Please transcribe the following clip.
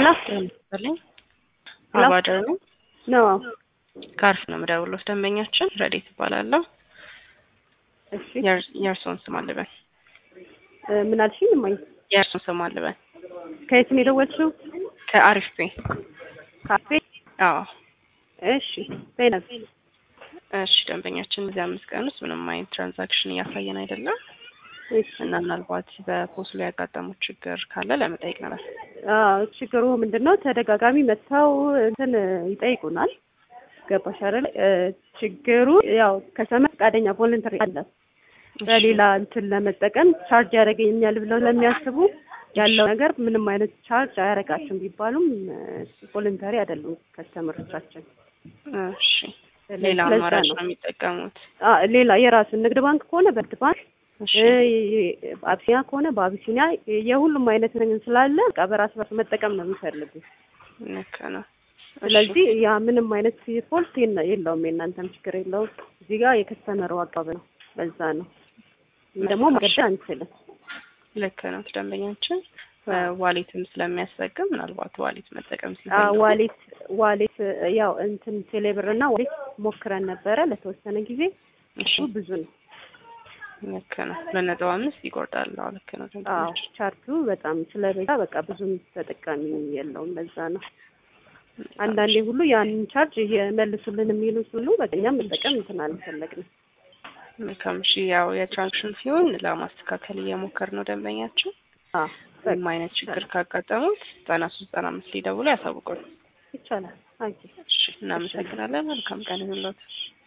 ሄሎ ይመስልኝ ሄሎ። አባደር ነው። ነው ከአርፍ ነው የምደውለው። ደንበኛችን ረዴት እባላለሁ። እሺ የእር- የእርስዎን ስም አልበን። እ፣ ምን አልሽኝ? እማዬ የእርስዎን ስም አልበን። ከየት ነው የደወልሽው? ከአሪፍ ቤ። ካፌ አዎ እሺ ዘይነብ እሺ። ደንበኛችን በዚህ አምስት ቀን ውስጥ ምንም አይነት ትራንዛክሽን እያሳየን አይደለም እሺ እና ምናልባት በፖስ ላይ ያጋጠሙት ችግር ካለ ለመጠየቅ ነበር። አዎ ችግሩ ምንድን ነው? ተደጋጋሚ መጥተው እንትን ይጠይቁናል። ገባሽ አይደል? እ፣ ችግሩ ያው ከሰመ ፈቃደኛ ቮለንተሪ አለ በሌላ እንትን ለመጠቀም ቻርጅ ያደርገኛል ብለው ለሚያስቡ ያለው ነገር ምንም አይነት ቻርጅ አያደርጋችሁም ቢባሉም ቮለንተሪ አይደሉም ከስተመሮቻችን። እሺ። ሌላ ለዛ አማራጭ ነው ነው የሚጠቀሙት። አ፣ ሌላ የራሱን ንግድ ባንክ ከሆነ በንግድ ባንክ እሺ። እ፣ አቢሲኒያ ከሆነ በአቢሲኒያ የሁሉም አይነት ነገር ስላለ በቃ በራስ በራስ መጠቀም ነው የሚፈልጉ። ልክ ነው። እሺ። ስለዚህ ያ ምንም አይነት ፎልት የለ- የለውም፣ የእናንተም ችግር የለውም። እዚህ ጋር የከስተመሩ አቃብ ነው። በዛ ነው ይህ ደግሞ መገደል አንችልም። ልክ ነው። ደንበኛችን ዋሌትም ስለሚያስጠቅም ምናልባት ዋሌት መጠቀም አ፣ ሲፈልጉ ዋሌት ዋሌት ያው እንትን ቴሌብር እና ዋሌት ሞክረን ነበረ ለተወሰነ ጊዜ እሺ። እሱ ብዙ ነው። ልክ ነው። ለነጥብ አምስት ይቆርጣል። አዎ ልክ ነው። አዎ ደንበኛችን ቻርቱ በጣም ስለበዛ በቃ ብዙም ተጠቃሚ የለውም። በዛ ነው አንዳንዴ ሁሉ ያንን ቻርጅ እየመልሱልን የሚሉ ሁሉ በቃ እኛም መጠቀም እንትን አልፈለግንም። መልካም። እሺ ያው የትራንክሽን ሲሆን ለማስተካከል እየሞከር ነው ደንበኛችን። አዎ ምንም አይነት ችግር ካጋጠሙት ዘጠና ሶስት ዘጠና አምስት ሊደውሉ ያሳውቁን። ይቻላል። አይ እሺ እናመሰግናለን። መልካም ቀን ይሁንልዎት።